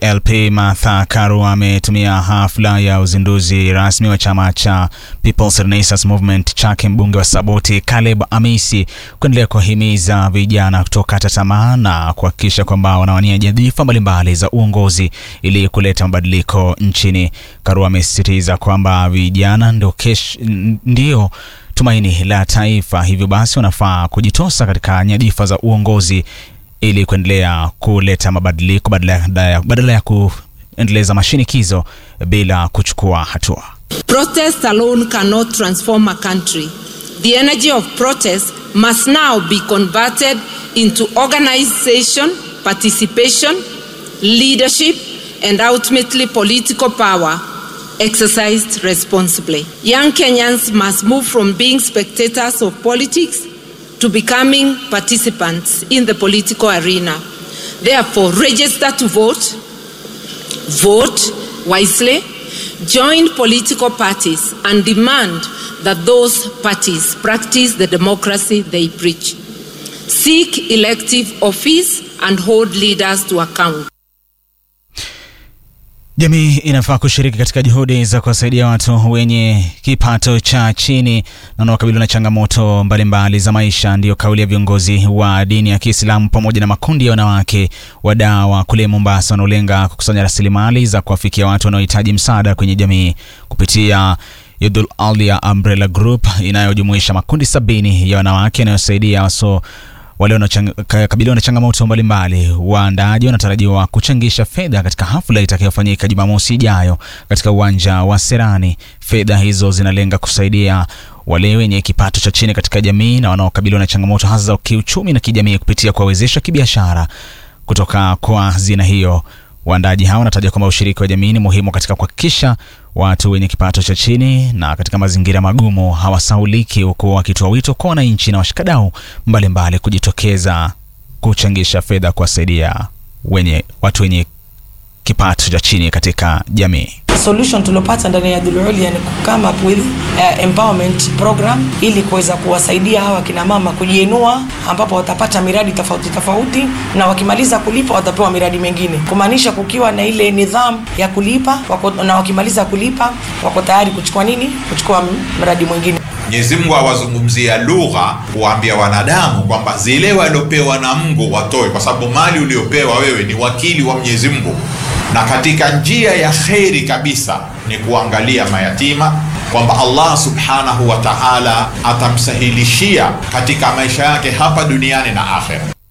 LP Martha Karua ametumia hafla ya uzinduzi rasmi wa chama cha People's Renaissance Movement chake mbunge wa Saboti Caleb Amisi kuendelea kuwahimiza vijana kutokata tamaa na kuhakikisha kwamba wanawania nyadhifa mbalimbali za uongozi ili kuleta mabadiliko nchini. Karua amesisitiza kwamba vijana ndio kesho, ndio tumaini la taifa, hivyo basi wanafaa kujitosa katika nyadhifa za uongozi ili kuendelea kuleta mabadiliko badala ya, badala ya kuendeleza mashinikizo bila kuchukua hatua. Protest alone cannot transform a country. The energy of protest must now be converted into organization, participation, leadership, and ultimately political power exercised responsibly. Young Kenyans must move from being spectators of politics to becoming participants in the political arena. Therefore, register to vote, vote wisely, join political parties, and demand that those parties practice the democracy they preach. Seek elective office and hold leaders to account. Jamii inafaa kushiriki katika juhudi za kuwasaidia watu wenye kipato cha chini na wanaokabiliwa na changamoto mbalimbali za maisha. Ndiyo kauli ya viongozi wa dini ya Kiislamu pamoja na makundi ya wanawake wadawa kule Mombasa wanaolenga kukusanya rasilimali za kuwafikia watu wanaohitaji msaada kwenye jamii kupitia Yudhul Alia Umbrella Group inayojumuisha makundi sabini ya wanawake yanayosaidia waso wale wanaokabiliwa na changamoto mbalimbali. Waandaaji wanatarajiwa kuchangisha fedha katika hafla itakayofanyika Jumamosi ijayo katika uwanja wa Serani. Fedha hizo zinalenga kusaidia wale wenye kipato cha chini katika jamii na wanaokabiliwa na changamoto hasa za kiuchumi na kijamii kupitia kuwawezesha kibiashara. Kutoka kwa hazina hiyo, waandaaji hao wanataja kwamba ushiriki wa jamii ni muhimu katika kuhakikisha watu wenye kipato cha chini na katika mazingira magumu hawasauliki, huku wakitoa wito kwa wananchi na washikadau mbalimbali kujitokeza kuchangisha fedha kuwasaidia wenye watu wenye kipato cha chini katika jamii. Solution tuliopata ndani ya Dhul Ulya ni come up with uh, empowerment program ili kuweza kuwasaidia hawa kina mama kujiinua, ambapo watapata miradi tofauti tofauti, na wakimaliza kulipa watapewa miradi mingine, kumaanisha kukiwa na ile nidhamu ya kulipa wako, na wakimaliza kulipa wako tayari kuchukua nini, kuchukua mradi mwingine. Mwenyezi Mungu awazungumzia lugha kuwaambia wanadamu kwamba zile waliopewa na Mungu watoe, kwa sababu mali uliopewa wewe ni wakili wa Mwenyezi Mungu, na katika njia ya kheri kabisa ni kuangalia mayatima, kwamba Allah subhanahu wa ta'ala atamsahilishia katika maisha yake hapa duniani na akhera.